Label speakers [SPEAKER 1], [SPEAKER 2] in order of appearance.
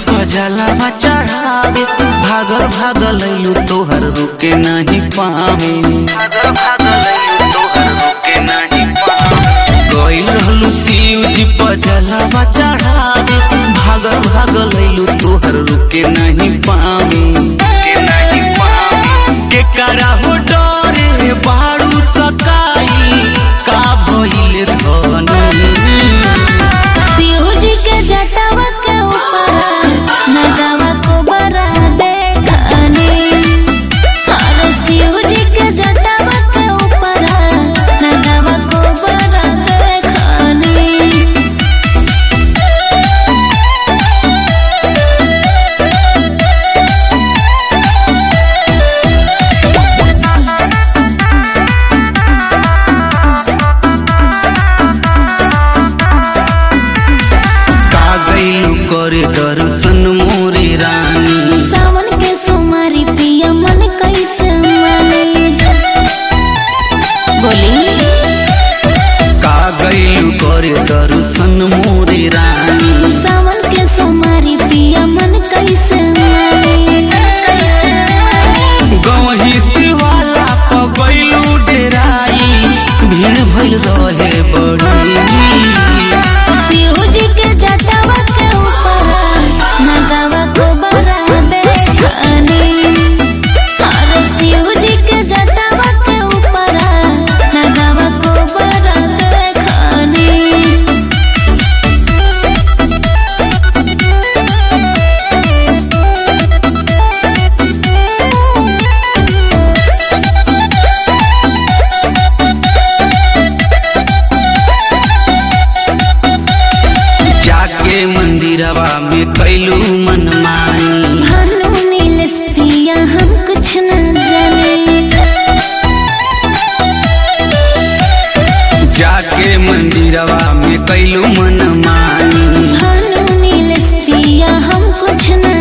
[SPEAKER 1] जलवा चढ़ावे भागल भागल अइलू तोहर रुके नहीं पावे भागल भागल अइलू तोहर रुके नहीं पावे गइल रहलू शिव जी पर जलवा चढ़ावे भागल भागल अइलू तोहर रुके नहीं पावे रुके नहीं पावे के करा हो डरे बाड़ू सकाई का भइल धनी
[SPEAKER 2] शिव जी के जटावा के ऊपर नगावा को बरा देखनी अरे शिव जी के जटावा के ऊपर नगावा को बरा देखनी
[SPEAKER 1] का गइलू करे दर्शन मोरे रानी
[SPEAKER 2] सावन के सोमारी पिया मन कैसे माने बोली
[SPEAKER 1] का गइलू करे दर्शन मोरे रानी
[SPEAKER 2] सावन के सोमारी पिया मन कैसे माने
[SPEAKER 1] गवही शिवाला प गइलू डेराई भीड़ भइल रहे बड़ी
[SPEAKER 2] शिव जी के जटावा के ऊपर नगावा को बरा देखनी अरे शिव जी के जटावा के ऊपर नगावा को बरा देखनी
[SPEAKER 1] जाके मंदिरवा में कैलू मनमानी
[SPEAKER 2] भानु नीलेश पिया हम कुछ न जाने
[SPEAKER 1] जाके मंदिरवा में कैलू मनमानी
[SPEAKER 2] भानु नीलेश पिया हम कुछ न